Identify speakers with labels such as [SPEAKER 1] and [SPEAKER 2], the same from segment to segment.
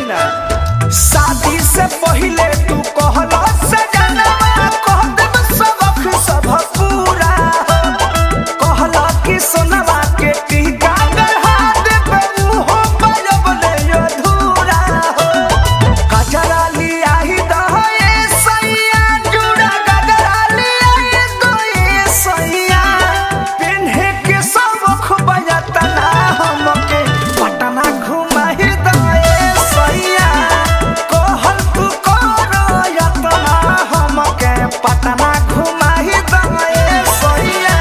[SPEAKER 1] बोली ना शादी से पहले तू कहला सजनवा कह देब सबक सब पूरा कहला कि सोनवा के टीका गढ़ा देब उहो बजब ले अधूरा हो गजरा लिया ही दहे सैया जुड़ा गजरा लिया ही दहे सैया पिन्हे के सबक बजतना हमके पटना घुमाही दहे सैया कहल तू करो यतना हमके पटना घुमाही दहे सैया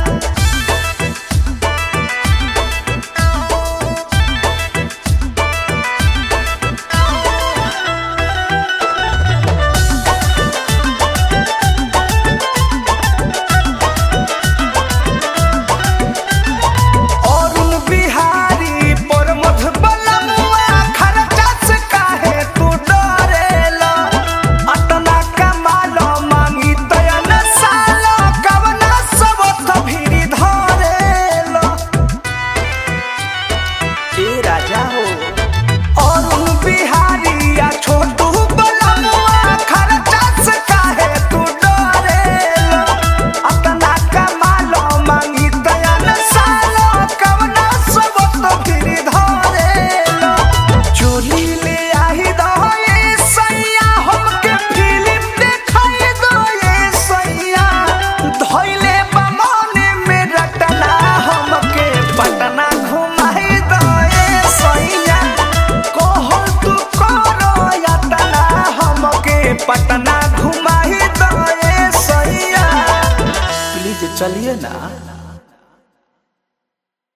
[SPEAKER 1] अरुण बिहारी पर मधुबलमुआ खर्चा से काहे तू डरेला अतना कमाल मांगी तयन साल कवना सब भीरी धरेला ए राजा हो अरुण बिहारी या छोटू बलमुआ खर्चा से काहे तू डरेला अतना कमाल मांगी तयन साल कवना सब भीरी धरेला चोली ले आही दहे सैया हमके फिल्म देखाई दहे सैया धइले बमने में रटना हमके पटना घुमाई दहे सैया कहल तू करो यातना हमके पटना घुमाई दहे सैया प्लीज चलिए ना